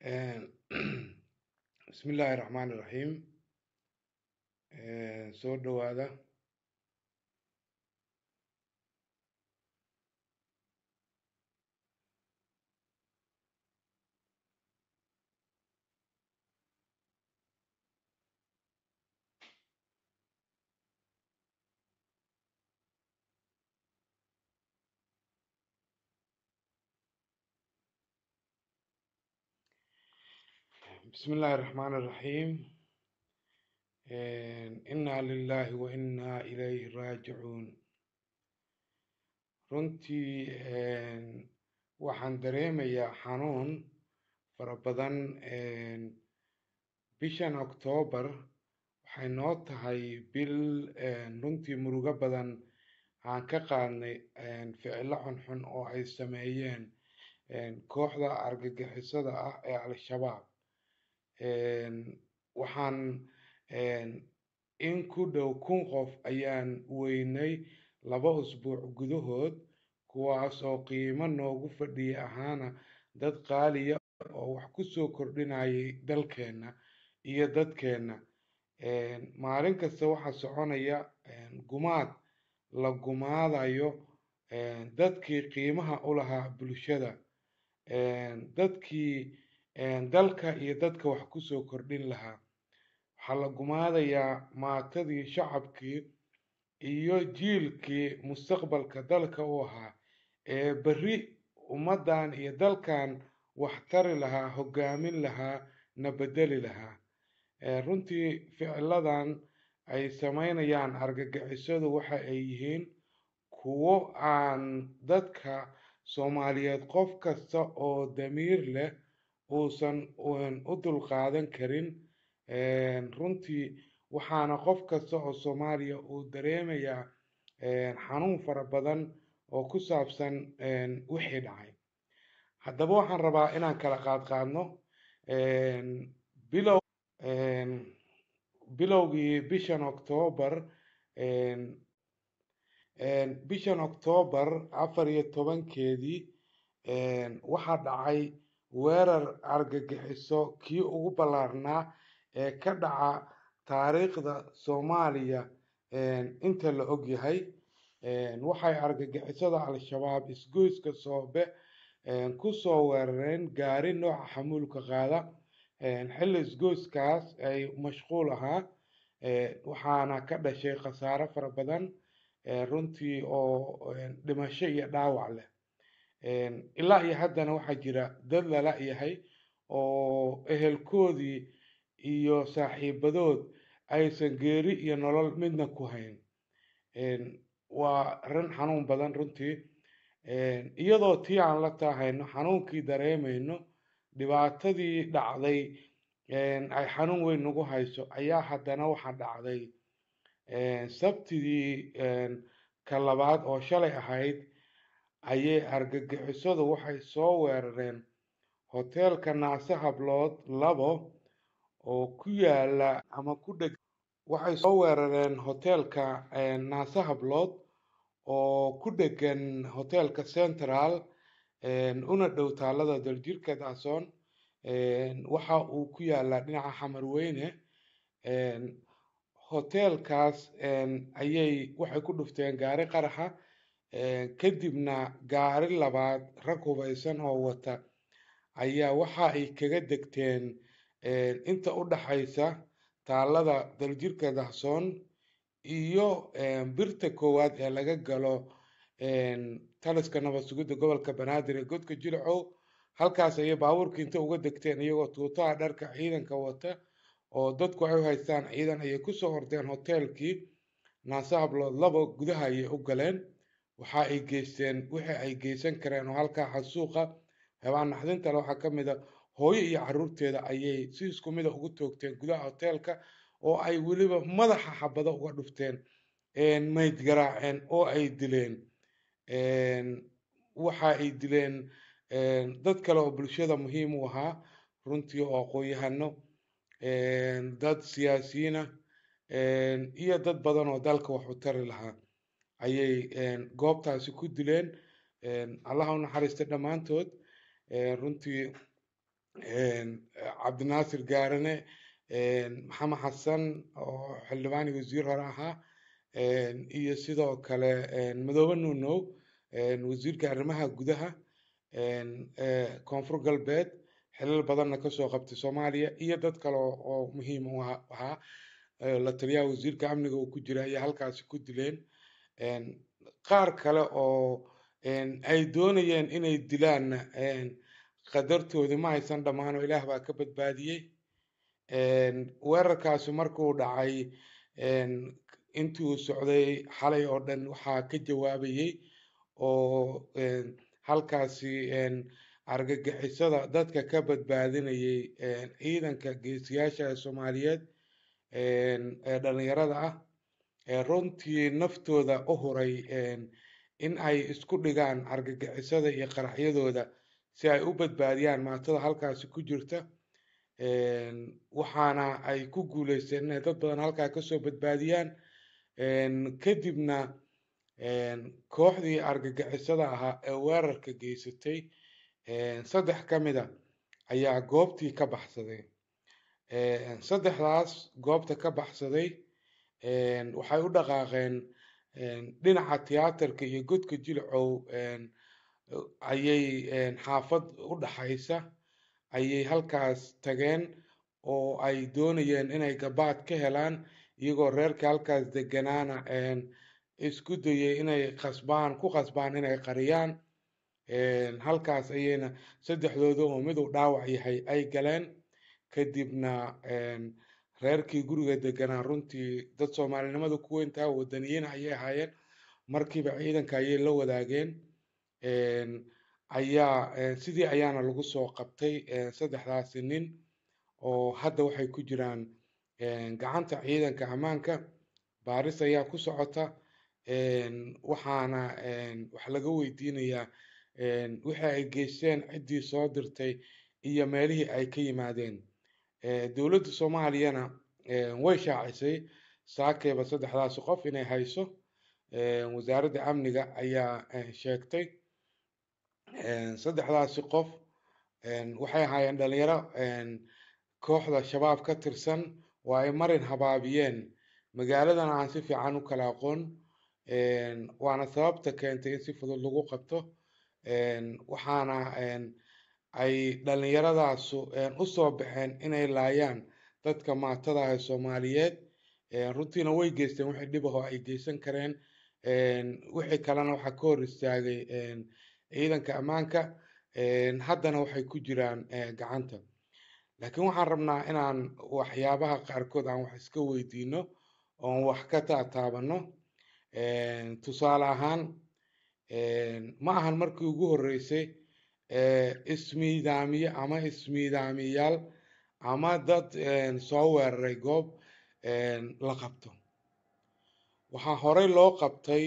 bismillaahi raxmaani raxiim soo dhowaada bismillaahi raxmaani raxiim innaa lilaahi wa innaa ilayhi raajicuun runtii waxaan dareemayaa xanuun fara badan bishan oktoobar waxay noo tahay bil runtii murugo badan aan ka qaadnay ficilo xunxun oo ay sameeyeen kooxda argagixisada ah ee al-shabaab waxaan in ku dhow kun qof ayaan weynay laba usbuuc gudahood kuwaas oo qiimo noogu fadhiya ahaana dad qaaliya oo wax ku soo kordhinayay dalkeenna iyo dadkeenna maalin kasta waxaa soconaya gumaad la gumaadayo dadkii qiimaha u lahaa bulshada dadkii dalka iyo dadka wax ku soo kordhin lahaa waxaa la gumaadayaa maatadii shacabkii iyo jiilkii mustaqbalka dalka u ahaa ee berri ummaddan iyo dalkan wax tari lahaa hoggaamin lahaa na beddeli lahaa runtii ficiladan ay sameynayaan argagixisadu waxa ay yihiin kuwo aan dadka soomaaliyeed qof kasta oo damiir leh uusan u dulqaadan karin runtii waxaana qof kasta oo soomaaliya uu dareemayaa xanuun fara badan oo ku saabsan wixii dhacay haddaba waxaan rabaa inaan kala qaadqaadno bilow bilowgii bishan oktoobar bishan oktoobar afar iyo tobankeedii waxaa dhacay weerar argagixiso kii ugu ballaarnaa ee ka dhaca taariikhda soomaaliya inta la og yahay waxay argagixisada al-shabaab isgoyska soobe ku soo weerareen gaari nooca xamuulka qaada xilli isgoyskaas ay mashquul ahaa waxaana ka dhashay khasaare fara badan runtii oo dhimasho iyo dhaawac leh ilaa iyo haddana waxaa jira dad lala yahay oo ehelkoodii iyo saaxiibadood aysan geeri iyo nolol midna ku hayn waa rin xanuun badan runtii iyadoo tii aan la taahayno xanuunkii dareemayno dhibaatadii dhacday ay xanuun weyn nagu hayso ayaa haddana waxaa dhacday sabtidii ka labaad oo shalay ahayd ayay argagixisadu waxay soo weerareen hoteelka naase hablood labo oo ku yaala ama ku dheg waxay soo weerareen hoteelka naase hablood oo ku dhegan hoteelka central una dhow taalada daljirka daasoon waxa uu ku yaalaa dhinaca xamarweyne hoteelkaas ayay waxay ku dhufteen gaari qaraxa kadibna gaari labaad rag hubaysan oo wata ayaa waxa ay kaga degteen inta u dhaxaysa taalada daljirka dahsoon iyo birta koowaad ee laga galo taliska nabad sugidda gobolka banaadir ee godka jilcow halkaas ayay baabuurka inta uga degteen iyagoo tuutaha dharka ciidanka wata oo dadku ay u haystaan ciidan ayay kusoo ordeen hoteelkii naase hablood labo gudaha ayay u galeen waxa ay geysteen wixii ay geysan kareen oo halkaa xasuuqa habaan naxdinta le waxaa ka mid a hooyo iyo caruurteeda ayay si isku mida ugu toogteen gudaha hoteelka oo ay weliba madaxa xabado uga dhufteen mayd garaaceen oo ay dileen waxa ay dileen dad kale oo bulshada muhiim u ahaa runtii oo aqoon-yahano dad siyaasiyiina iyo dad badan oo dalka wax u tari lahaa ayay goobtaasi ku dileen allaha u naxariista dhammaantood runtii cabdinaasir gaarane maxamed xasan oo xildhibaan iyo wasiir hore ahaa iyo sidoo kale madoobe nuunow wasiirka arrimaha gudaha koonfur galbeed xilal badanna kasoo qabtay soomaaliya iyo dad kale oo muhiim u ahaa la taliyaha wasiirka amniga uu ku jira ayaa halkaasi ku dileen qaar kale oo ay doonayeen inay dilaanna qadartoodii ma aysan dhammaano ilaah baa ka badbaadiyey weerarkaasi markuu dhacay intii uu socday xalay oo dhan waxaa ka jawaabayey oo halkaasi argagixisada dadka ka badbaadinayay ciidanka geesiyaasha ee soomaaliyeed ee dhalinyarada ah runtii naftooda u huray in ay isku dhigaan argagixisada iyo qaraxyadooda si ay u badbaadiyaan maatada halkaasi ku jirta waxaana ay ku guuleysteen inay dad badan halkaa kasoo badbaadiyaan kadibna kooxdii argagixisada ahaa ee weerarka geysatay saddex ka mid a ayaa goobtii ka baxsaday saddexdaas goobta ka baxsaday waxay u dhaqaaqeen dhinaca tiyaatarka iyo godka jilcow ayay xaafad u dhaxaysa ayay halkaas tageen oo ay doonayeen inay gabaad ka helaan iyagoo reerka halkaas deganaana isku dayay inay qasbaan ku qasbaan inay qariyaan halkaas ayayna saddexdooda oo mid uu dhaawac yahay ay galeen kadibna reerkii guriga deganaa runtii dad soomaalinimada ku weyntaa wadaniyiin ayay ahaayeen markiiba ciidanka ayay la wadaageen ayaa sidii ayaana lagu soo qabtay saddexdaasi nin oo hadda waxay ku jiraan gacanta ciidanka ammaanka baaris ayaa ku socota waxaana wax laga weydiinayaa wixii ay geysteen ciddii soo dirtay iyo meelihii ay ka yimaadeen dowladda soomaaliyana way shaacisay saakeeba saddexdaasi qof inay hayso wasaaradda amniga ayaa sheegtay saddexdaasi qof waxay ahaayeen dhalinyaro kooxda shabaab ka tirsan oo ay marin habaabiyeen magaaladan aan si fiican u kala aqoon waana sababta keentay in si fudud lagu qabto waxaana ay dhalinyaradaasu usoo baxeen inay laayaan dadka maatada ah ee soomaaliyeed runtiina way geysteen wixii dhibaho ay geysan kareen wixii kalena waxaa ka hor istaagay ciidanka ammaanka haddana waxay ku jiraan gacanta laakiin waxaan rabnaa inaan waxyaabaha qaarkood aan wax iska weydiino oon wax ka taataabano tusaale ahaan ma ahan markii ugu horreysay ismiidaamiye ama ismiidaamiyaal ama dad soo weeraray goob la qabto waxaa horey loo qabtay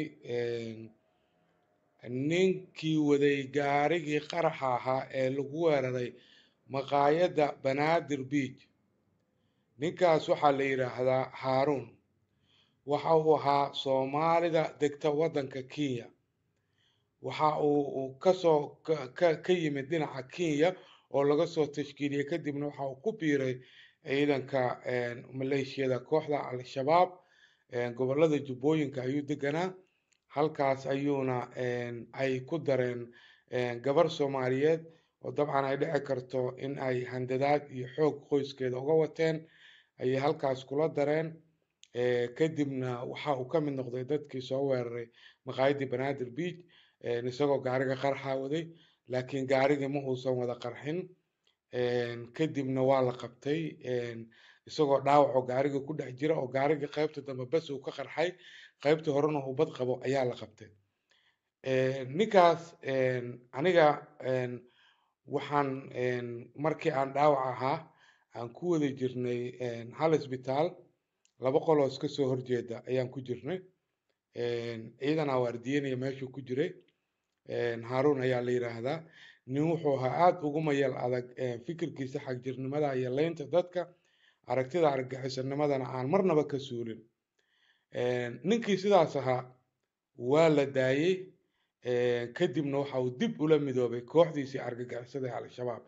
ninkii waday gaarigii qaraxa ahaa ee lagu weeraray maqaayadda banaadir beach ninkaas waxaa la yidhaahdaa haaruun waxa uu ahaa soomaalida degta waddanka kenya waxa uu kasoo ka yimid dhinaca kenya oo laga soo tashkiiliyey kadibna waxa uu ku biiray ciidanka maleeshiyada kooxda al-shabaab gobolada jubbooyinka ayuu deganaa halkaas ayuuna ay ku dareen gabar soomaaliyeed oo dabcan ay dhici karto in ay handadaad iyo xoog qoyskeeda uga wateen ayay halkaas kula dareen kadibna waxa uu ka mid noqday dadkii soo weeraray maqaayaddii banaadir beach isagoo gaariga qarxa waday laakiin gaarigii ma uusan wada qarxin kadibna waa la qabtay isagoo dhaawacoo gaariga ku dhex jira oo gaarigii qaybta dambe bes uu ka qarxay qaybtii horena uu bad qabo ayaa la qabtay ninkaas aniga waxaan markii aan dhaawac ahaa aan ku wada jirnay hal isbitaal laba qoloo iska soo horjeeda ayaan ku jirnay ciidan awaardiyenaya meeshuu ku jiray haaruun ayaa la yidhaahdaa nin wuxuu ahaa aada ugu mayal adag fikirkiisa xagjirnimada iyo leynta dadka aragtida argagixisanimadana aan marnaba ka suulin ninkii sidaas ahaa waa la daayey kadibna waxa uu dib ula midoobay kooxdiisii argagixisada ee al-shabaab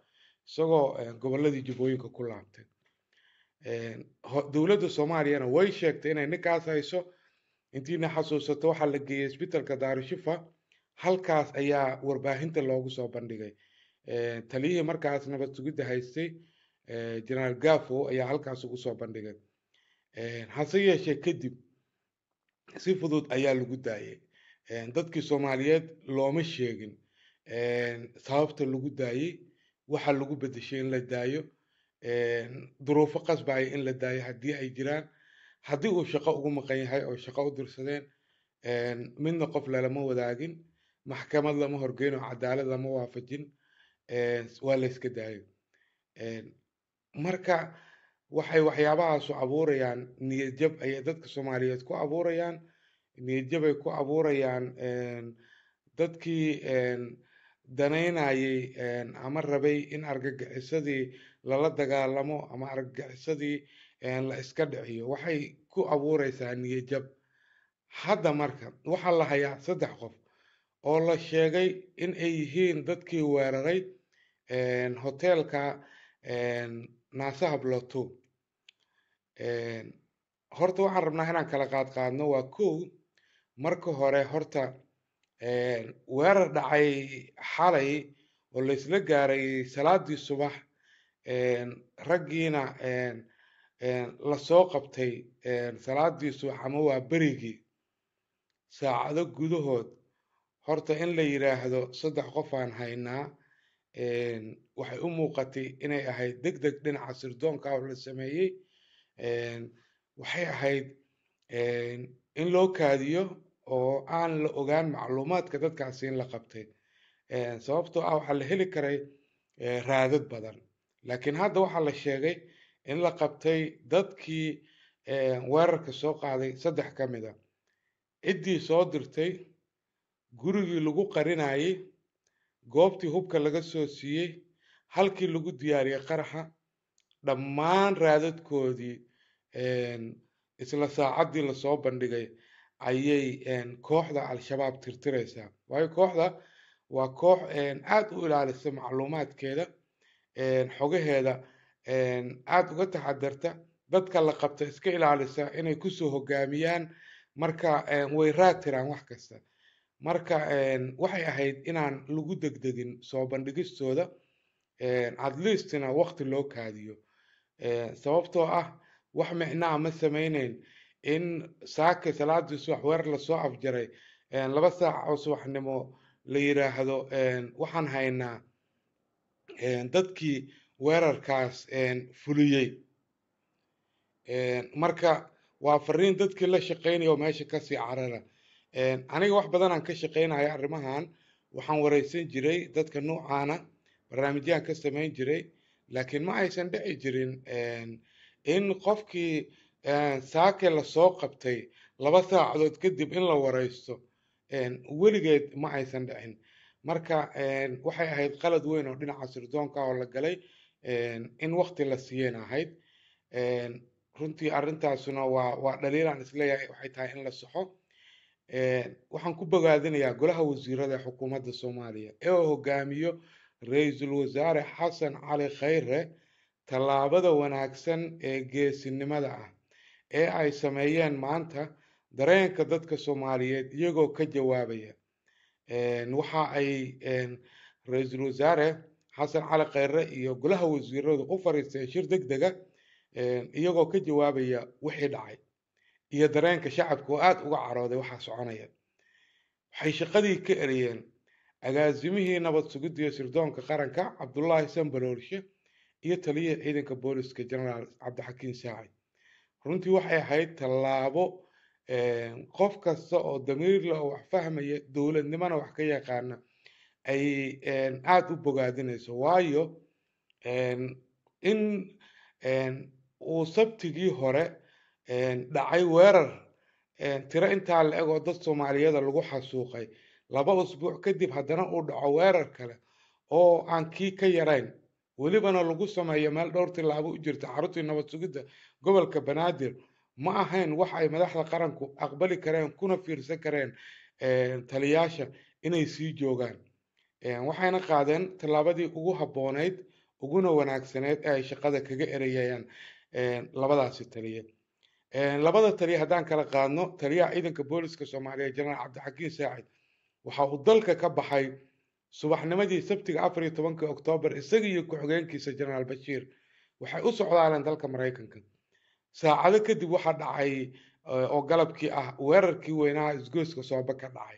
isagoo gobolladii jubbooyinka ku laabtay dowladda soomaaliyana way sheegtay inay ninkaas hayso intiina xasuusato waxaa la geeyey isbitaalka daarushifa halkaas ayaa warbaahinta loogu soo bandhigay taliyihii markaas nabad sugidda haystay generaal gafo ayaa halkaas ugu soo bandhigay hase yeeshee kadib si fudud ayaa lagu daayay dadkii soomaaliyeed looma sheegin sababta lagu daayey waxa lagu bedeshay in la daayo duruufo qasbaya in la daayo haddii ay jiraan haddii uu shaqo ugu maqan yahay oo shaqo u dirsadeen midna qof lalama wadaagin maxkamad lama horgeyn oo cadaalad lama waafajin waa la yska daayo marka waxay waxyaabahaasu abuurayaan niyadjab ayay dadka soomaaliyeed ku abuurayaan niyadjabay ku abuurayaan dadkii danaynayay ama rabay in argagixisadii lala dagaalamo ama argagixisadii la iska dhiciyo waxay ku abuureysaa niyadjab hadda marka waxaa la hayaa saddex qof oo la sheegay in ay yihiin dadkii weeraray hoteelka naasaha bloto horta waxaan rabnaa inaan kala qaad qaadno waa kow marka hore horta weerar dhacay xalay oo la isla gaaray salaadii subax raggiina lasoo qabtay salaadii subax ama waa berigii saacado gudahood horta in la yidhaahdo saddex qof aan haynaa waxay u muuqatay inay ahayd deg deg dhinaca sirdoonka oo la sameeyey waxay ahayd in loo kaadiyo oo aan la ogaan macluumaadka dadkaasi in la qabtay sababtoo ah waxaa la heli karay raadad badan laakiin hadda waxaa la sheegay in la qabtay dadkii weerarka soo qaaday saddex ka mid a ciddii soo dirtay gurigii lagu qarinayay goobtii hubka laga soo siiyey halkii lagu diyaariyey qaraxa dhammaan raadadkoodii isla saacaddii lasoo bandhigay ayay kooxda al-shabaab tirtireysaa waayo kooxda waa koox aad u ilaalisa macluumaadkeeda xogaheeda aad uga taxadarta dadka la qabta iska ilaalisa inay kusoo hogaamiyaan marka way raatiraan wax kasta marka waxay ahayd inaan lagu degdegin soo bandhigistooda at leastina waqti loo kaadiyo sababtoo ah wax micnaa ma sameyneyn in saake salaadii subax weer lasoo afjaray laba saac oo subaxnimo la yiraahdo waxaan haynaa dadkii weerarkaas fuliyey marka waa fariin dadkii la shaqeynaya oo meesha kasii carara aniga wax badanaan ka shaqeynaya arrimahan waxaan wareysan jiray dadka nuucaana barnaamijyahan ka sameyn jiray laakiin ma aysan dhici jirin in qofkii saake lasoo qabtay laba saacadood kadib in la wareysto weligeed ma aysan dhicin marka waxay ahayd qalad weyn oo dhinaca sirdoonka oo la galay in waqti la siiyeen ahayd runtii arrintaasuna waa waa dhaliilaan isleeyahay waxay tahay in la saxo waxaan ku bogaadinayaa golaha wasiirada ee xukuumadda soomaaliya ee uu hogaamiyo ra-iisul wasaare xasan cali khayre tallaabada wanaagsan ee geesinimada ah ee ay sameeyeen maanta dareenka dadka soomaaliyeed iyagoo ka jawaabaya waxa ay ra-iisul wasaare xasan cali khayre iyo golaha wasiiradu u fariisteen shir deg dega iyagoo ka jawaabaya wixii dhacay iyo dareenka shacabka oo aada uga carooday waxaa soconaya waxay shaqadii ka eriyeen agaasimihii nabad sugidda iyo sirdoonka qaranka cabdullaahi sanbaloorshe iyo taliyihii ciidanka booliska generaal cabdixakiin saaci runtii waxay ahayd tallaabo qof kasta oo damiirla oo wax fahmaya dowladnimona wax ka yaqaana ay aada u bogaadinayso waayo in uu sabtigii hore dhacay weerar tiro intaa la eg oo dad soomaaliyada lagu xasuuqay laba usbuuc kadib haddana uu dhaco weerar kale oo aan kii ka yarayn welibana lagu sameeyo meel dhowr tilaabo u jirta xaruntii nabad sugidda gobolka banaadir ma ahayn wax ay madaxda qaranku aqbali kareen kuna fiirsan kareen taliyaasha inay sii joogaan waxayna qaadeen tallaabadii ugu habboonayd uguna wanaagsaneed ee ay shaqada kaga erayayaan labadaasi taliye labada taliye haddaan kala qaadno taliyaha ciidanka booliska soomaaliya jenaraal cabdixakiin saacid waxa uu dalka ka baxay subaxnimadii sabtiga afar iyo tobankii oktoobar isaga iyo ku-xigeenkiisa jenaraal bashiir waxay u socdaaleen dalka maraykanka saacado kadib waxaa dhacay oo galabkii ah weerarkii weynaha isgoyska sooba ka dhacay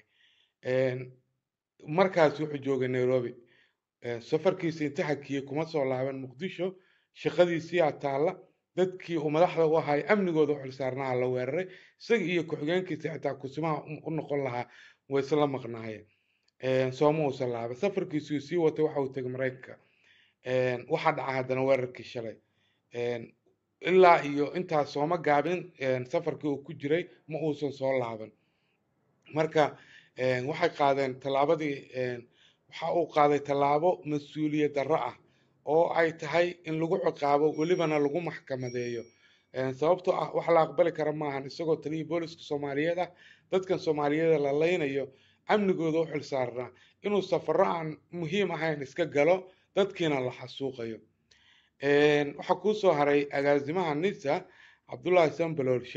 markaas wuxuu joogay nairobi safarkiisa inta hakiyey kuma soo laaban muqdisho shaqadiisiyaa taalla dadkii uu madaxda u ahay amnigooda u xilsaarnaha la weeraray isaga iyo ku-xigeenkiisa xitaa kusimaha u noqon lahaa way isla maqnaayeen sooma uusan laaban safarkiisuu sii watay waxa uu tegay maraykanka waxaa dhaca haddana weerarkii shalay ilaa iyo intaas sooma gaabin safarkii uu ku jiray ma uusan soo laaban marka waxay qaadeen tallaabadii waxa uu qaaday tallaabo mas-uuliyad darro ah oo ay tahay in lagu ciqaabo welibana lagu maxkamadeeyo sababtoo ah wax la aqbali kara maahan isagoo taliyii booliska soomaaliyeed ah dadkan soomaaliyeed la leynayo amnigooda u xilsaarnaa inuu safarro aan muhiim ahayn iska galo dadkiina la xasuuqayo waxaa kuu soo haray agaasimaha nisa cabdullaahi sambaloolshe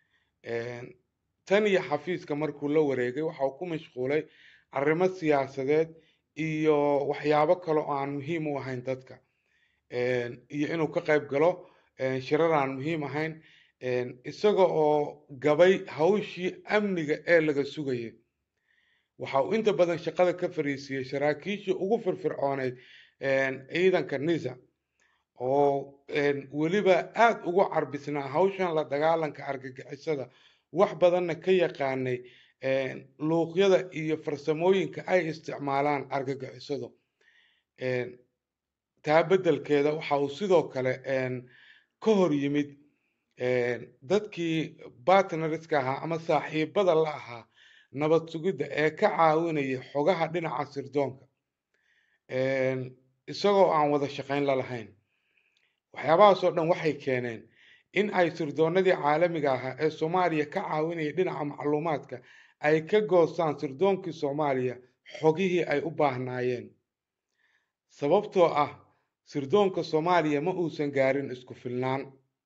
tan iyo xafiiska markuu la wareegay waxa uu ku mashquulay arrimo siyaasadeed iyo waxyaabo kale oo aan muhiim u ahayn dadka iyo inuu ka qayb galo shirar aan muhiim ahayn isaga oo gabay hawshii amniga ee laga sugayay waxa uu inta badan shaqada ka fariisiiyey saraakiishii ugu firfircooneyd ciidanka nisa oo weliba aada ugu carbisnaa hawshan la dagaalanka argagixisada wax badanna ka yaqaanay luuqyada iyo farsamooyinka ay isticmaalaan argagixisadu taa beddelkeeda waxa uu sidoo kale ka hor yimid dadkii bartneriska ahaa ama saaxiibada la ahaa nabad sugidda ee ka caawinaya xogaha dhinaca sirdoonka isagoo aan wada shaqayn la lahayn waxyaabahaasoo dhan waxay keeneen in ay sirdoonadii caalamiga ahaa ee soomaaliya ka caawinaya dhinaca macluumaadka ay ka goostaan sirdoonkii soomaaliya xogihii ay u baahnaayeen sababtoo ah sirdoonka soomaaliya ma uusan gaarin isku filnaan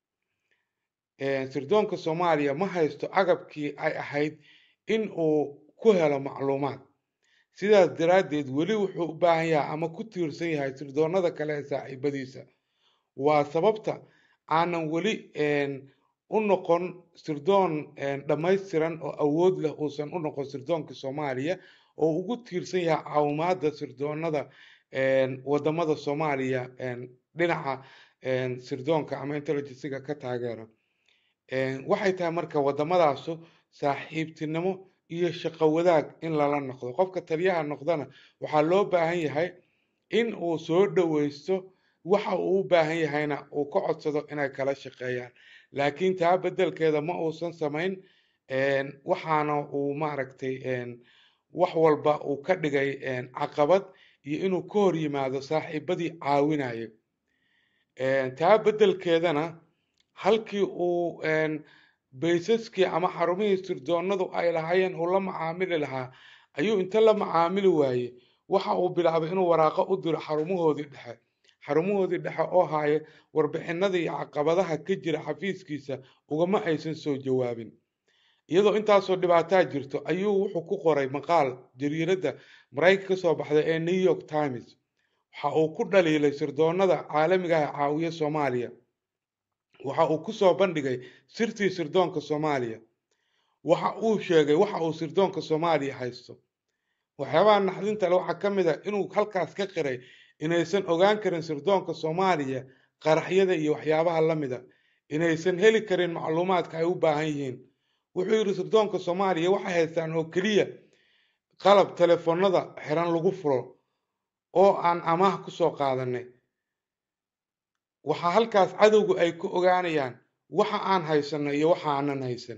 sirdoonka soomaaliya ma haysto agabkii ay ahayd in uu ku helo macluumaad sidaas daraaddeed weli wuxuu u baahan yahay ama ku tiirsan yahay sirdoonada kale ee saaxiibadiisa waa sababta aanan weli u noqon sirdoon dhammaystiran oo awood leh uusan u noqon sirdoonkii soomaaliya oo ugu tiirsan yahay caawimaada sirdoonada wadamada soomaaliya dhinaca sirdoonka ama intelligensiga ka taageera waxay tahay marka wadamadaasu saaxiibtinimo iyo shaqo wadaag in lala noqdo qofka taliyaha noqdana waxaa loo baahan yahay in uu soo dhoweysto waxa uu u baahan yahayna uu ka codsado inay kala shaqeeyaan laakiin taa beddelkeeda ma uusan samayn waxaana uu maaragtay wax walba uu ka dhigay caqabad iyo inuu ka hor yimaado saaxiibadii caawinaya taa beddelkeedana halkii uu baysaskii ama xarumihii sirdoonadu ay lahaayeen uu la macaamili lahaa ayuu inta la macaamili waaye waxa uu bilaabay inuu waraaqo u diro xarumahoodii dhexe xarumahoodii dhexe oo haaye warbixinada iyo caqabadaha ka jira xafiiskiisa ugama aysan soo jawaabin iyadoo intaasoo dhibaataa jirto ayuu wuxuu ku qoray maqaal jariiradda maraykanka ka soo baxda ee new york times waxa uu ku dhaliilay sirdoonada caalamiga ah caawiya soomaaliya waxa uu kusoo bandhigay sirtii sirdoonka soomaaliya waxa uu sheegay waxa uu sirdoonka soomaaliya haysto waxyaabaha naxdinta le waxaa ka mid a inuu halkaas ka qiray inaysan ogaan karin sirdoonka soomaaliya qaraxyada iyo waxyaabaha la mida inaysan heli karin macluumaadka ay u baahan yihiin wuxuu yidhi sirdoonka soomaaliya waxay haystaan oo keliya qalab telefoonada xiran lagu furo oo aan amaah kusoo qaadanay waxaa halkaas cadowgu ay ku ogaanayaan waxa aan haysanno iyo waxa aanan haysan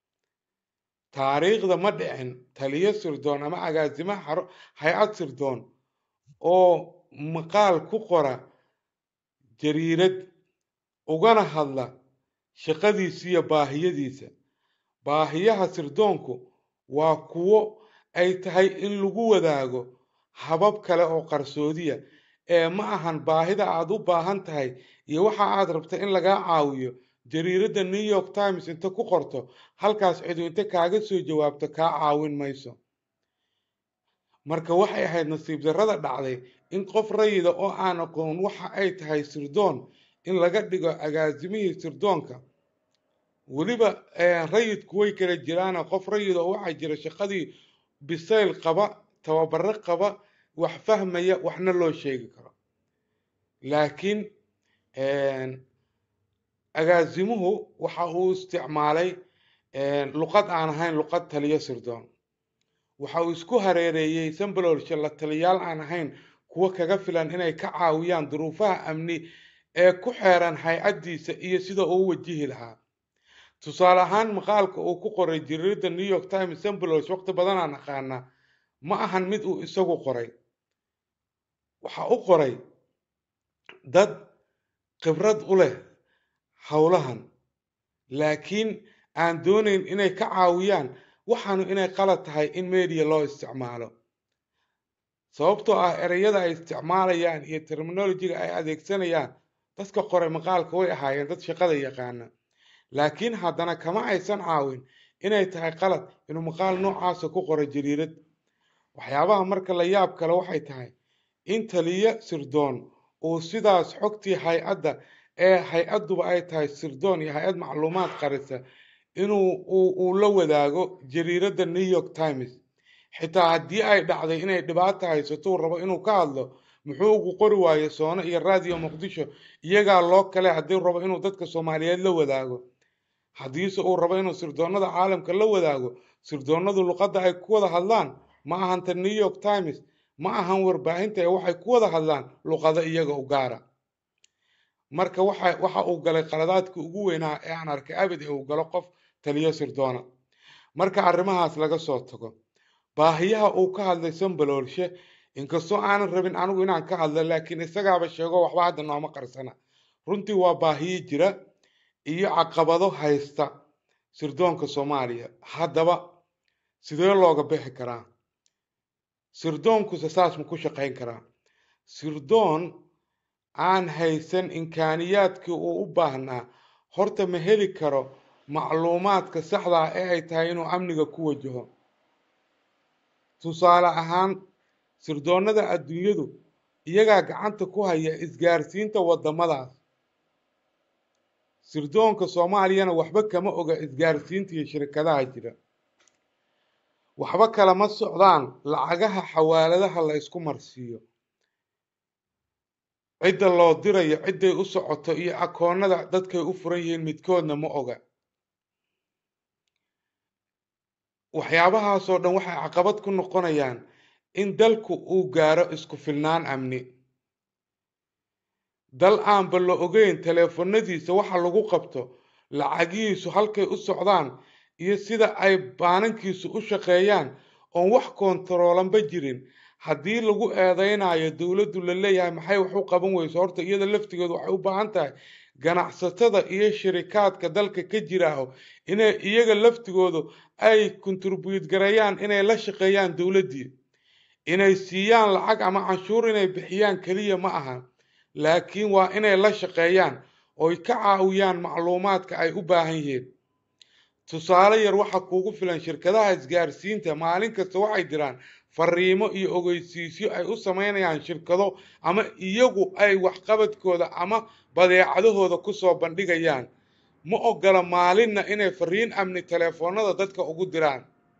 taariikhda ma dhicin taliyo sirdoon ama agaasimo hay-ad sirdoon oo maqaal ku qora jariirad ugana hadla shaqadiisa iyo baahiyadiisa baahiyaha sirdoonku waa kuwo ay tahay in lagu wadaago habab kale oo qarsoodiya ee ma ahan baahida aad u baahan tahay iyo waxa aad rabta in lagaa caawiyo jariiradda new york times inta ku qorto halkaas cidu inta kaaga soo jawaabto kaa caawin mayso marka waxay ahayd nasiib darrada dhacday in qof rayida oo aan aqoon waxa ay tahay sirdoon in laga dhigo agaasimihii sirdoonka weliba rayidku way kala jiraana qof rayid oo waxaa jira shaqadii bisayl qaba tababaro qaba wax fahmaya waxna loo sheegi karo laakiin agaasimuhu waxa uu isticmaalay luqad aan ahayn luqad taliyo sirdoon waxa uu isku hareereeyey sambaloolsha la taliyaal aan ahayn kuwa kaga filan inay ka caawiyaan duruufaha amni ee ku xeeran hay-addiisa iyo sida uu wajihi lahaa tusaale ahaan maqaalka uu ku qoray jariirada new york times sambalols waqti badanaan aqaana ma ahan mid uu isagu qoray waxa u qoray dad khibrad u leh howlahan laakiin aan doonayn inay ka caawiyaan waxaanu inay qalad tahay in media loo isticmaalo sababtoo ah ereyada ay isticmaalayaan iyo terminolojiga ay adeegsanayaan dadka qoray maqaalka way ahaayeen dad shaqada yaqaana laakiin haddana kama aysan caawin inay tahay qalad inuu maqaal noocaasa ku qoray jariirad waxyaabaha marka la yaab kale waxay tahay in taliyo sirdoon uu sidaas xogtii hay-adda ee hay-adduba ay tahay sirdoon iyo hay-ad macluumaad qarisa inuu uu la wadaago jariiradda new york times xitaa haddii ay dhacday inay dhibaata haysato uu rabo inuu ka hadlo muxuu ugu qori waaye soono iyo raadiyo muqdisho iyagaa loo kale haddii rabo inuu dadka soomaaliyeed la wadaago haddiise uu rabo inuu sirdoonada caalamka la wadaago sirdoonadu luqadda ay ku wada hadlaan ma ahanta new york times ma ahan warbaahinta ee waxay ku wada hadlaan luqado iyaga u gaara marka waxa waxa uu galay qaladaadkii ugu weynaa ee aan arkay abid ee uu galo qof taliyo sirdoona marka arrimahaas laga soo tago baahiyaha uu ka hadlay sambaloolshe inkastoo aanan rabin anigu inaan ka hadlo laakiin isagaaba sheego waxba hadda nooma qarsana runtii waa baahiyo jira iyo caqabado haysta sirdoonka soomaaliya haddaba sidee looga bixi karaa sirdoonkuse saas ma ku shaqayn karaa sirdoon aan haysan imkaaniyaadkii uu u baahnaa horta ma heli karo macluumaadka saxda ah ee ay tahay inuu amniga ku wajaho tusaale ahaan sirdoonnada adduunyadu iyagaa gacanta ku haya isgaarsiinta waddamadaas sirdoonka soomaaliyana waxba kama oga isgaarsiinta iyo shirkadaha jira waxba kalama socdaan lacagaha xawaaladaha la ysku marsiiyo cidda loo dirayo cidday u socoto iyo akoonnada dadkay u furan yihiin midkoodna ma oga waxyaabahaasoo dhan waxay caqabad ku noqonayaan in dalku uu gaaro isku filnaan amni dal aanba la ogeyn taleefanadiisa waxa lagu qabto lacagihiisu halkay u socdaan iyo sida ay baanankiisu u shaqeeyaan oon wax koontaroolanba jirin haddii lagu eedeynayo dowladdu la leeyahay maxay wax u qaban weyso horta iyada laftigeedu waxay u baahan tahay ganacsatada iyo shirikaadka dalka ka jiraaho inay iyaga laftigoodu ay kontribuyut gareeyaan inay la shaqeeyaan dowladdii inay siiyaan lacag ama canshuur inay bixiyaan keliya ma aha laakiin waa inay la shaqeeyaan oy ka caawiyaan macluumaadka ay u baahan yihiin tusaale yar waxa kuugu filan shirkadaha isgaarsiinta maalin kasta waxay jiraan fariimo iyo ogeysiisyo ay u sameynayaan shirkado ama iyagu ay waxqabadkooda ama badeecadahooda kusoo bandhigayaan ma ogola maalinna inay fariin amni teleefoonada dadka ugu diraan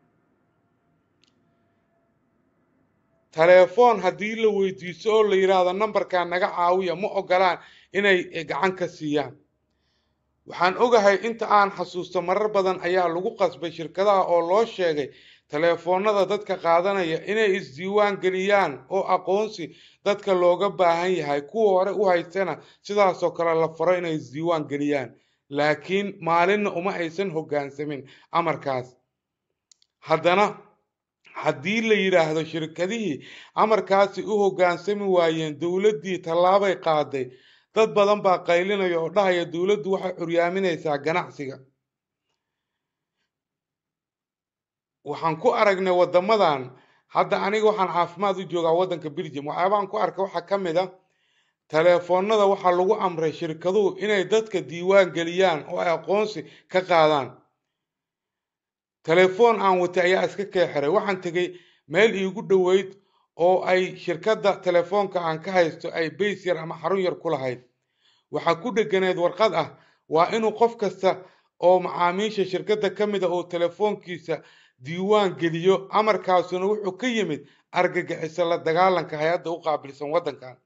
telefoon haddii la weydiiso oo la yidhaahdo nambarkaa naga caawiya ma ogolaan inay gacan ka siiyaan waxaan ogahay inta aan xasuusto marar badan ayaa lagu qasbay shirkadaha oo loo sheegay teleefoonada dadka qaadanaya inay isdiiwaan geliyaan oo aqoonsi dadka looga baahan yahay kuwa hore u haystana sidaasoo kale la faro inay isdiiwaan geliyaan laakiin maalinna uma aysan hoggaansamin amarkaas haddana haddii la yidhaahdo shirkadihii amarkaasi u hoggaansami waayeen dowladdii tallaabay qaaday dad badan baa qaylinaya oo dhahaya dowladdu waxay curyaaminaysaa ganacsiga waxaan ku aragnay waddamadan hadda aniga waxaan caafimaad u joogaa waddanka belgium waxyaabahan ku arka waxaa ka mid a teleefoonada waxaa lagu amray shirkaduhu inay dadka diiwaan geliyaan oo ay aqoonsi ka qaadaan telefoon aan watay ayaa iska keexiray waxaan tegey meel iigu dhoweyd oo ay shirkadda telefoonka aan ka haysto ay bays yar ama xarun yar ku lahayd waxaa ku dheganeed warqad ah waa inuu qof kasta oo macaamiisha shirkadda ka mid a oo telefoonkiisa diiwaan geliyo amarkaasuna wuxuu ka yimid argagixisa la dagaalanka hay-adda u qaabilsan waddankan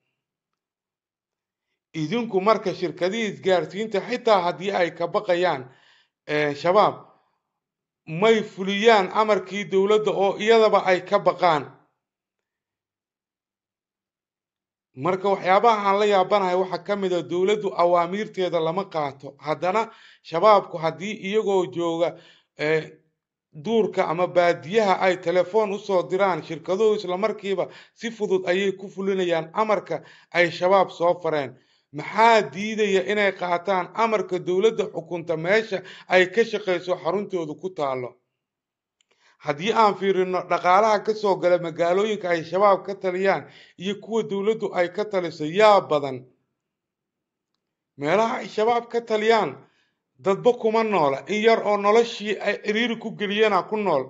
idinku marka shirkadihii isgaarsiinta xitaa haddii ay ka baqayaan shabaab may fuliyaan amarkii dowladda oo iyadaba ay ka baqaan marka waxyaabaha aan la yaabanahay waxaa ka mid a dowladdu awaamiirteeda lama qaato haddana shabaabku haddii iyagoo jooga duurka ama baadiyaha ay telefoon usoo diraan shirkaduhu islamarkiiba si fudud ayay ku fulinayaan amarka ay shabaab soo fareen maxaa diidaya inay qaataan amarka dowladda xukunta meesha ay ka shaqayso xaruntoodu ku taalo haddii aan fiirino dhaqaalaha kasoo gala magaalooyinka ay shabaab ka taliyaan iyo kuwa dowladdu ay ka taliso yaa badan meelaha ay shabaab ka taliyaan dadba kuma noola in yar oo noloshii ay ciriiri ku geliyeenaa ku nool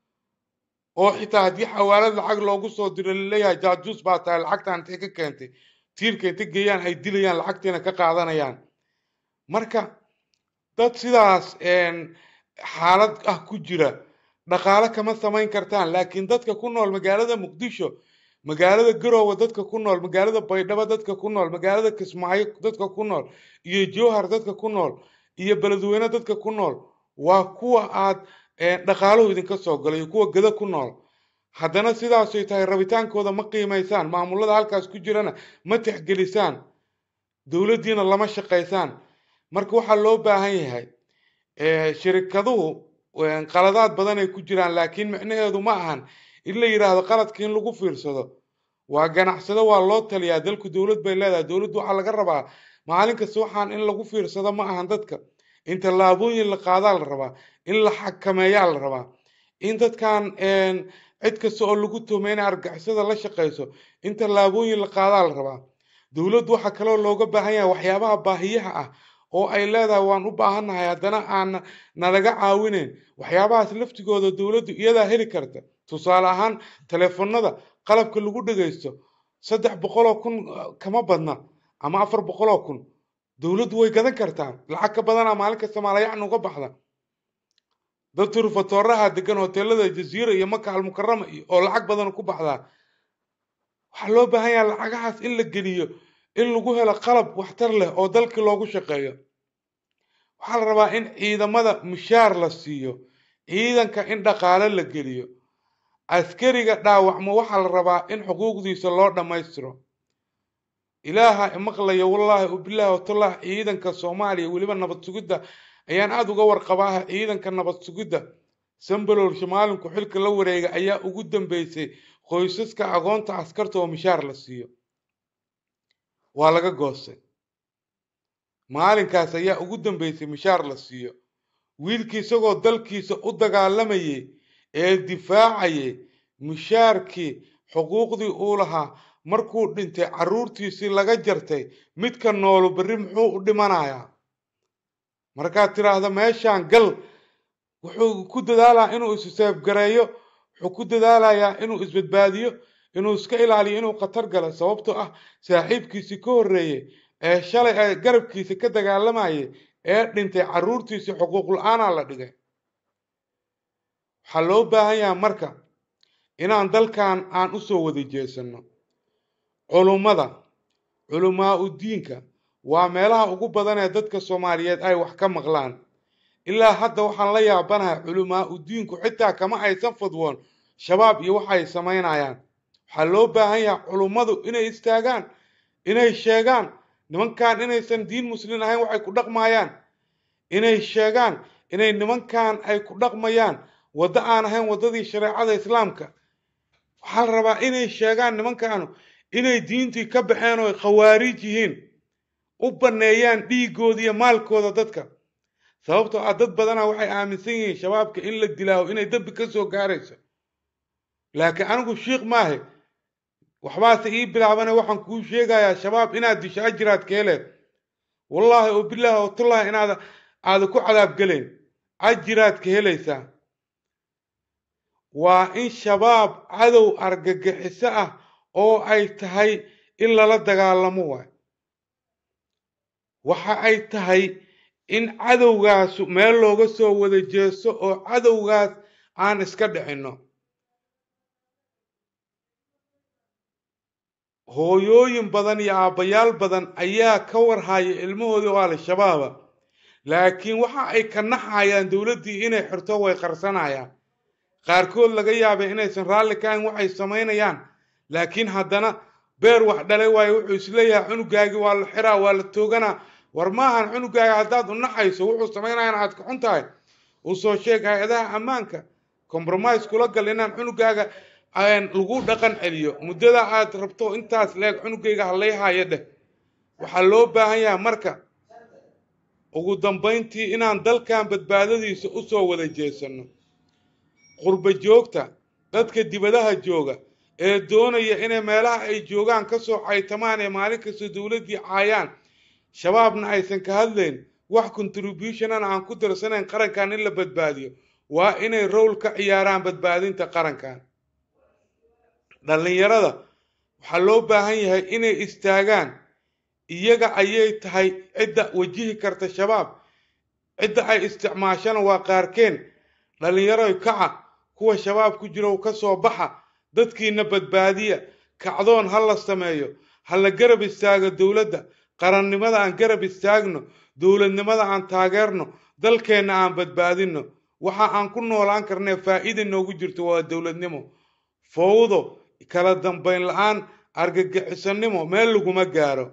oo xitaa haddii xawaalad lacag loogu soo diro laleeyahay jaajuus baa tahay lacagtaan intay ka keentay tiirka inta geeyaan ay dilayaan lacagtiina ka qaadanayaan marka dad sidaas xaalad ah ku jira dhaqaale kama samayn kartaan laakiin dadka ku nool magaalada muqdisho magaalada garoowe dadka ku nool magaalada baydhabo dadka ku nool magaalada kismaayo dadka ku nool iyo jowhar dadka ku nool iyo beledweyne dadka ku nool waa kuwa aad dhaqaaluhu idinka soo galay iyo kuwa gada ku nool haddana sidaasay tahay rabitaankooda ma qiimaysaan maamulada halkaas ku jirana ma tixgelisaan dowladdiina lama shaqaysaan marka waxaa loo baahan yahay shirikaduhu qaladaad badan ay ku jiraan laakiin micnaheedu ma ahan in la yidhaahdo qaladka in lagu fiirsado waa ganacsado waa loo taliyaa dalku dowlad bay leedahay dowladdu waxaa laga rabaa maalin kasta waxaan in lagu fiirsado ma ahan dadka in tallaabooyin la qaadaa la rabaa in la xakameeyaa la rabaa in dadkan cid kasta oo lagu tuhmay inay argixisada la shaqayso in tallaabooyin la qaadaa la rabaa dowladdu waxaa kaloo looga baahan yahay waxyaabaha baahiyaha ah oo ay leedahay waan u baahannahay haddana aan nalaga caawinayn waxyaabahaas laftigooda dowladdu iyadaa heli karta tusaale ahaan teleefonada qalabka lagu dhegaysto saddex boqoloo kun kama badna ama afar boqoloo kun dowladdu way gadan kartaa lacag ka badanaa maalin kasta maalayacni uga baxda dad turfatooraha degan hoteelada jaziira iyo maka almukarama oo lacag badan ku baxdaa waxaa loo baahan yaha lacagahaas in la geliyo in lagu helo qalab waxtar leh oo dalkii loogu shaqeeyo waxaa la rabaa in ciidamada mushaar la siiyo ciidanka in dhaqaale la geliyo askariga dhaawacmo waxaa la rabaa in xuquuqdiisa loo dhammaystiro ilaaha maqlaya wallaahi ubilaahi watallaah ciidanka soomaaliya weliba nabad sugidda ayaan aada uga warqabaaha ciidanka nabad sugidda sambalool shimaalinku xilka la wareega ayaa ugu dambeysay qoysaska agoonta askarta oo mishaar la siiyo waa laga goostay maalinkaas ayaa ugu dambeysay mishaar la siiyo wiilkii isagoo dalkiisa u dagaalamayay ee difaacayay mishaarkii xuquuqdii uu lahaa markuu dhintay carruurtiisii laga jartay midka noolu berri muxuu u dhimanayaa markaad tidhaahdo meeshaan gal wuxuu ku dadaalaa inuu isseefgareeyo wuxuu ku dadaalayaa inuu isbadbaadiyo inuu iska ilaaliyo inuu khatar galo sababtoo ah saaxiibkiisii ka horreeyey ee shalay ee garabkiisa ka dagaalamayay ee dhintay carruurtiisii xuquuq la-aanaa la dhigay waxaa loo baahan yahay marka inaan dalkan aan usoo wada jeesanno culummada culamaa u diinka waa meelaha ugu badan ee dadka soomaaliyeed ay wax ka maqlaan ilaa hadda waxaan la yaabanahay culamaa u diinku xitaa kama aysan fudwoon shabaab iyo waxay samaynayaan waxaa loo baahan yahay culummadu inay istaagaan inay sheegaan nimankan inaysan diin muslin ahayn waxay ku dhaqmayaan inay sheegaan inay nimankan ay ku dhaqmayaan waddo aan ahayn waddadii shareecada islaamka waxaa la rabaa inay sheegaan nimankanu inay diintii ka baxeen oo ay khawaarij yihiin u banneeyaan dhiigooda iyo maalkooda dadka sababtoo ah dad badana waxay aaminsan yihiin shabaabka in la dilaaho inay dembi ka soo gaarayso laakiin anigu shiikh maahe waxbaase ii bilaabana waxaan kuu sheegayaa shabaab inaad disho ajiraad ka heleed wallaahi oo bilaahi oo tullahi inaad aada ku cadaab gelayn ajiraad ka helaysaa waa in shabaab cadow argagixiso ah oo ay tahay in lala dagaalamo waay waxa ay tahay in cadowgaasu meel looga soo wada jeesto oo cadowgaas aan iska dhicinno hooyooyin badan iyo aabbayaal badan ayaa ka warhaya ilmahoodii oo al-shabaaba laakiin waxa ay ka naxayaan dowladdii inay xirto way qarsanayaan qaarkood laga yaabay inaysan raalli ka ahayn waxay samaynayaan laakiin haddana beer wax dhalay waayo wuxuu isleeyahay cunugaagii waa la xiraa waa la tooganaa war maahan cunugaaga haddaad u naxayso wuxuu samaynayaan aad ka xun tahay uu soo sheeg hay-adaha ammaanka compromise kula gal inaan cunugaaga lagu dhaqan celiyo muddada aad rabto intaas leeg cunugayga hallayhaayo dheh waxaa loo baahan yahay marka ugu dambayntii inaan dalkan badbaadadiisa usoo wada jeesano qurba joogta dadka dibadaha jooga ee doonaya inay meelaha ay joogaan kasoo caytamaan ee maalin kasta dowladdii caayaan shabaabna aysan ka hadlayn wax contributionana aan ku darsanayn qarankan in la badbaadiyo waa inay rowl ka ciyaaraan badbaadinta qarankan dhallinyarada waxaa loo baahan yahay inay istaagaan iyaga ayay tahay cidda wajihi karta shabaab cidda ay isticmaashana waa qaarkeen dhallinyaroy kaca kuwa shabaab ku jiro ka soo baxa dadkiina badbaadiya kacdoon ha la sameeyo ha la garab istaago dowladda qarannimada aan garab istaagno dowladnimada aan taageerno dalkeenna aan badbaadinno waxa aan ku noolaan karnee faa'iida noogu jirto waa dowladnimo fowdo kala dambayn la-aan argagixisannimo meel laguma gaaro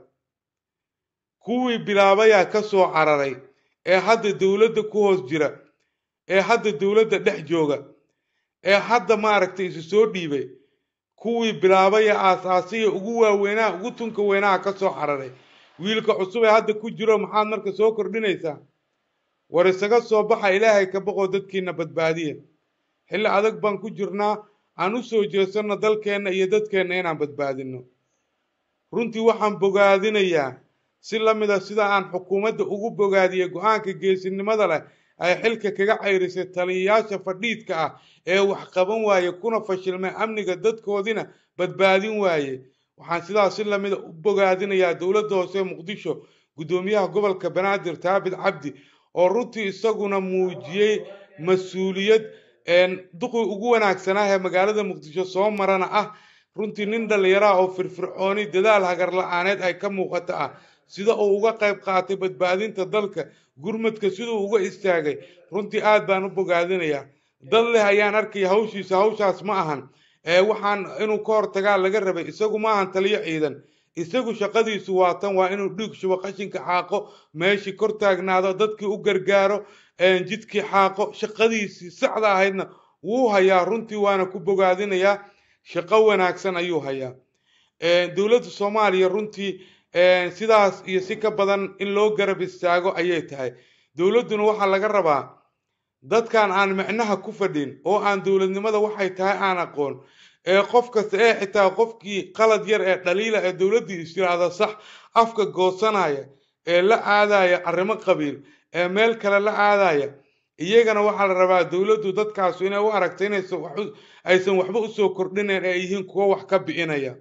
kuwii bilaabayaa ka soo cararay ee hadda dowladda ku hoos jira ee hadda dowladda dhex jooga ee hadda maaragtay isu soo dhiibay kuwii bilaabaya aasaasiya ugu waaweynaha ugu tunka weynaha ka soo cararay wiilka cusub ee hadda ku jiro maxaad marka soo kordhinaysaa war isaga soo baxa ilaahay ka baqoo dadkiina badbaadiya xilli adag baan ku jirnaa aan u soo jeesanno dalkeenna iyo dadkeenna inaan badbaadinno runtii waxaan bogaadinayaa si la mid a sida aan xukuumadda ugu bogaadiyey go-aanka geesinimada leh ay xilka kaga cayrisay taliyayaasha fadhiidka ah ee wax qaban waaye kuna fashilmay amniga dadkoodina badbaadin waaye waxaan sidaas si lamida u bogaadinayaa dowladda hoose muqdisho guddoomiyaha gobolka banaadir taabit cabdi oo runtii isaguna muujiyey mas-uuliyad duqii ugu wanaagsanaa ee magaalada muqdisho soo marana ah runtii nin dhallinyaraha oo firfircooni dadaal hagar la-aaneed ay ka muuqata ah sida uu uga qayb qaatay badbaadinta dalka gurmadka siduu uga istaagay runtii aad baan u bogaadinayaa dad leh ayaan arkaya hawshiisa hawshaas ma ahan ee waxaan inuu ka hortagaa laga rabay isagu ma ahan taliyo ciidan isagu shaqadiisu waa tan waa inuu dhiig shubo qashinka xaaqo meeshii kor taagnaado dadkii u gargaaro jidkii xaaqo shaqadiisii saxda ahaydna wuu hayaa runtii waana ku bogaadinayaa shaqo wanaagsan ayuu hayaa dowladda soomaaliya runtii sidaas iyo si ka badan in loo garab istaago ayay tahay dowladduna waxaa laga rabaa dadkan aan micnaha ku fadhin oo aan dowladnimada waxay tahay aan aqoon ee qof kasta ee xitaa qofkii qalad yar ee dhaliila ee dowladdii istiraahda sax afka goosanaya ee la aadaya arrimo qabiil ee meel kale la aadaya iyagana waxaa la rabaa dowladdu dadkaasu inay u aragto inaysan aysan waxba usoo kordhinayn ee yihiin kuwo wax ka bi'inaya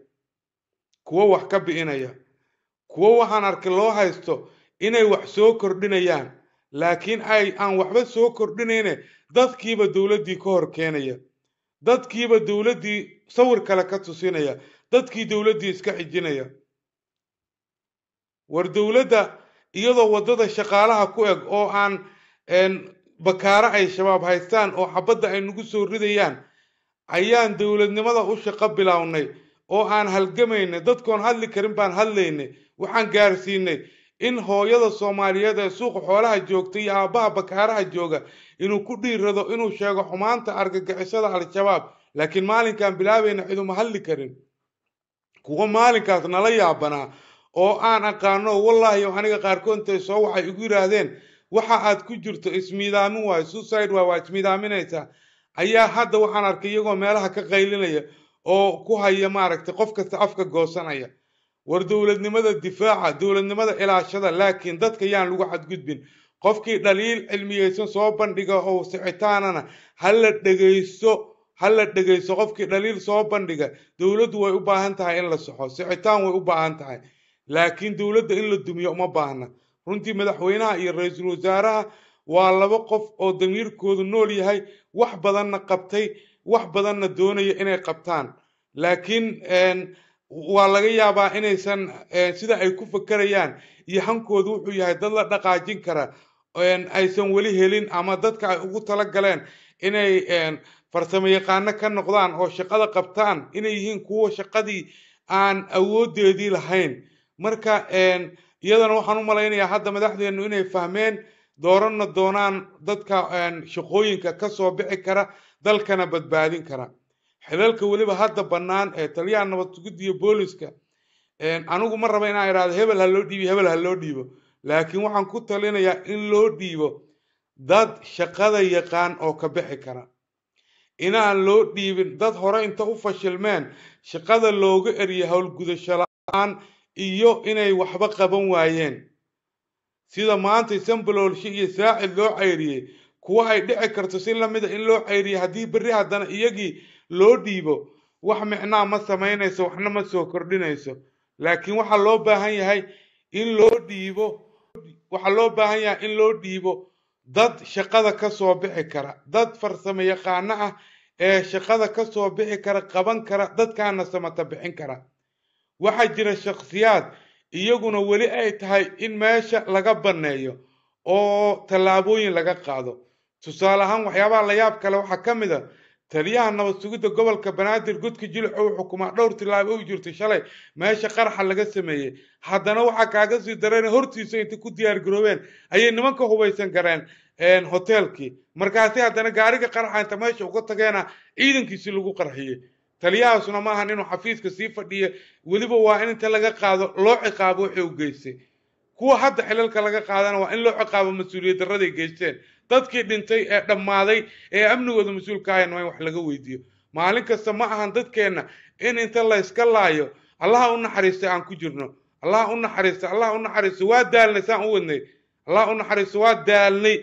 kuwo wax ka bi'inaya kuwo waxaan arkay loo haysto inay wax soo kordhinayaan laakiin ay aan waxba soo kordhinayne dadkiiba dowladdii ka hor keenaya dadkiiba dowladdii sawir kale ka tusinaya dadkii dowladdii iska xijinaya war dowladda iyadoo waddada shaqaalaha ku eg oo aan bakaaro ay shabaab haystaan oo xabadda ay nagu soo ridayaan ayaan dowladnimada u shaqo bilownay oo aan halgamaynay dadkoon hadli karin baan hadlaynay waxaan gaarsiinay in hooyada soomaaliyeed ee suuqa xoolaha joogta iyo aabbaha bakaaraha jooga inuu ku dhiirado inuu sheego xumaanta argagixisada al-shabaab laakiin maalinkaan bilaabayna ciduma hadli karin kuwo maalinkaas nala yaabanaa oo aan aqaano wallaahi aniga qaarkood intay soo waxay igu yidhaahdeen waxa aad ku jirto ismiidaamin waayo suicide waay waa ismiidaaminaysaa ayaa hadda waxaan arkay iyagoo meelaha ka qaylinaya oo ku haya maaragtay qof kasta afka goosanaya war dowladnimada difaaca dowladnimada ilaashada laakiin dadka yaan lagu xadgudbin qofkii dhaliil cilmiyeysan soo bandhiga oo sicitaanana hala dhegaysto hala dhegaysto qofkii dhaliil soo bandhiga dowladdu way u baahan tahay in la soxo sicitaan way u baahan tahay laakiin dowladda in la dumiyo uma baahna runtii madaxweynaha iyo ra-iisul wasaaraha waa laba qof oo damiirkoodu nool yahay wax badanna qabtay wax badanna doonaya inay qabtaan laakiin waa laga yaabaa inaysan sida ay ku fakerayaan iyo hankoodu wuxuu yahay dad la dhaqaajin kara aysan weli helin ama dadka ay ugu tala galeen inay farsamo yaqaano ka noqdaan oo shaqada qabtaan inay yihiin kuwa shaqadii aan awoodeedii lahayn marka iyadana waxaan u malaynayaa hadda madaxdeennu inay fahmeen dooranna doonaan dadka shaqooyinka kasoo bixi kara dalkana badbaadin kara xilalka weliba hadda bannaan ee taliyaha nabad sugidda iyo booliska anigu ma raba inaan idhahdo hebel ha loo dhiibo hebel ha loo dhiibo laakiin waxaan ku talinayaa in loo dhiibo dad shaqada yaqaan oo ka bixi kara inaan loo dhiibin dad hore inta u fashilmeen shaqada looga eriya howlgudasho la-aan iyo inay waxba qaban waayeen sida maanta sambaloolshe iyo saacid loo cayriyey kuwa ay dhici karto si lamida in loo cayriyay haddii berri haddana iyagii loo dhiibo wax micnaa ma samaynayso waxna ma soo kordhinayso laakiin waxaa loo baahan yahay in loo dhiibo waxaa loo baahan yahay in loo dhiibo dad shaqada kasoo bixi kara dad farsamo yaqaano ah ee shaqada kasoo bixi kara qaban kara dadkaana samata bixin kara waxaa jira shakhsiyaad iyaguna weli ay tahay in meesha laga banneeyo oo tallaabooyin laga qaado tusaale ahaan waxyaabaha la yaab kale waxaa ka mid a taliyaha nabad sugidda gobolka banaadir godka jilico uu xukumaa dhowr tillaabo u jirtay shalay meesha qaraxa laga sameeyey haddana waxaa kaaga sii dareen hortiisa intay ku diyaar garoobeen ayay nimanka hubaysan gareen hoteelkii markaasi haddana gaariga qaraxa inta meesha uga tageena ciidankiisi lagu qarxiyey taliyahaasuna ma ahan inuu xafiiska sii fadhiya weliba waa in inta laga qaado loo ciqaabo wixii u geystay kuwa hadda xilalka laga qaadana waa in loo ciqaabo mas-uuliyad darraday geysteen dadkii dhintay ee dhammaaday ee amnigooda mas-uulka ahayn waa in wax laga weydiiyo maalin kasta ma ahan dadkeenna in inta la yska laayo allaha u naxariistay aan ku jirno allaha u naxariista allaha u naxariisto waa daalnay saan u wadnay allaha u naxariisto waa daalnay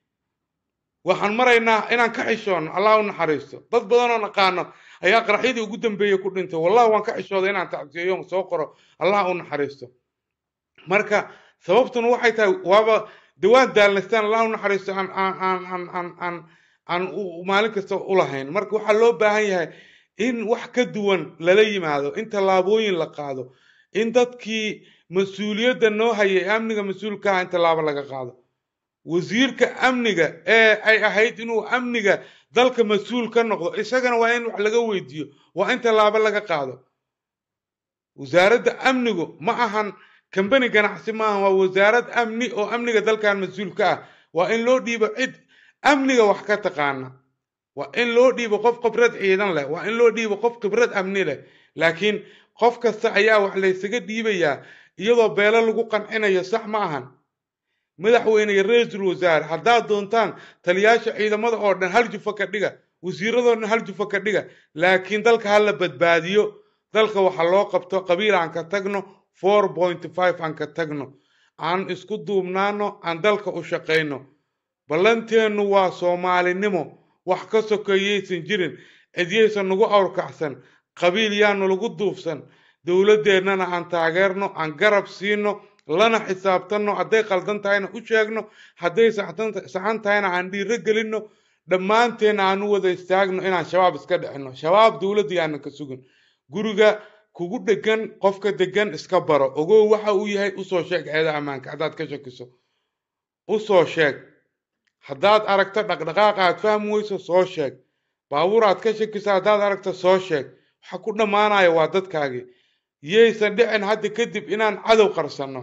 waxaan maraynaa inaan ka xishoono allaha u naxariisto dad badan oo naqaano ayaa qaraxyadii ugu dambeeyey ku dhintay wallahi waan ka xishooday inaan tacsiyeeyo soo qoro allaha u naxariisto marka sababtuna waxay tahay waaba de waan daalnaystaan allah u naxariisto aan aan aan aan aan aan aan maalin kasta u lahayn marka waxaa loo baahan yahay in wax ka duwan lala yimaado in tallaabooyin la qaado in dadkii mas-uuliyadda noo hayay amniga mas-uulka ah in tallaabo laga qaado wasiirka amniga ee ay ahayd inuu amniga dalka mas-uul ka noqdo isagana waa in wax laga weydiiyo waa in tallaabo laga qaado wasaaradda amnigu ma ahan kambani ganacsi maaha waa wasaarad amni oo amniga dalkan mas-uul ka ah waa in loo dhiibo cid amniga wax ka taqaana waa in loo dhiibo qof khibrad ciidan leh waa in loo dhiibo qof khibrad amni leh laakiin qof kasta ayaa wax laysaga dhiibayaa iyadoo beelo lagu qancinayo sax ma ahan madaxweyne iyo ra-iisul wasaare haddaad doontaan taliyaasha ciidamada oo dhan hal jufa ka dhiga wasiiradoo dhan hal jufa ka dhiga laakiin dalka ha la badbaadiyo dalka waxa loo qabto qabiil aan ka tagno four point five aan ka tagno aan isku duubnaano aan dalka u shaqayno ballanteennu waa soomaalinimo wax ka sokeeyaysan jirin cidyaysan nagu awrkacsan qabiil yaanu lagu duufsan dowladdeennana aan taageerno aan garab siino lana xisaabtanno hadday qaldan tahayna u sheegno hadday saxan tahayna aan dhiiro gelinno dhammaanteenna aan u wada istaagno inaan shabaab iska dhicino shabaab dowladda yaanan ka sugin guriga kugu dhegan qofka degan iska baro ogow waxa uu yahay usoo sheeg ceeda ammaanka haddaad ka shakiso usoo sheeg haddaad aragto dhaqdhaqaaq aad fahmi weyso soo sheeg baabuur aad ka shakiso haddaad aragto soo sheeg waxa ku dhammaanaya waa dadkaagii yaysan dhicin hadda kadib inaan cadow qarsanno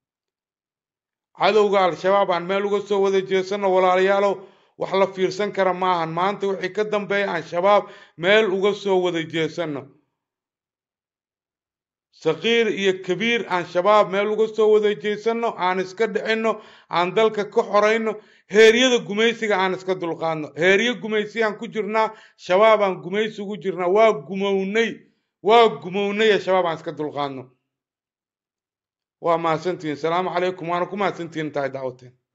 cadowga al-shabaab aan meel uga soo wada jeesanno walaalayaalow wax la fiirsan kara maahan maanta wixii ka dambeeya aan shabaab meel uga soo wada jeesanno saqiir iyo kabiir aan shabaab meel uga soo wada jeysano aan iska dhicino aan dalka ka xorayno heeryada gumaysiga aan iska dulqaadno heeryo gumaysiyaan ku jirnaa shabaabaan gumaysi ugu jirnaa waa gumownay waa gumownay ee shabaab aan iska dulqaadno waa mahadsantihiin salaamu calaykum waana ku mahadsantihiin tahay dacwateen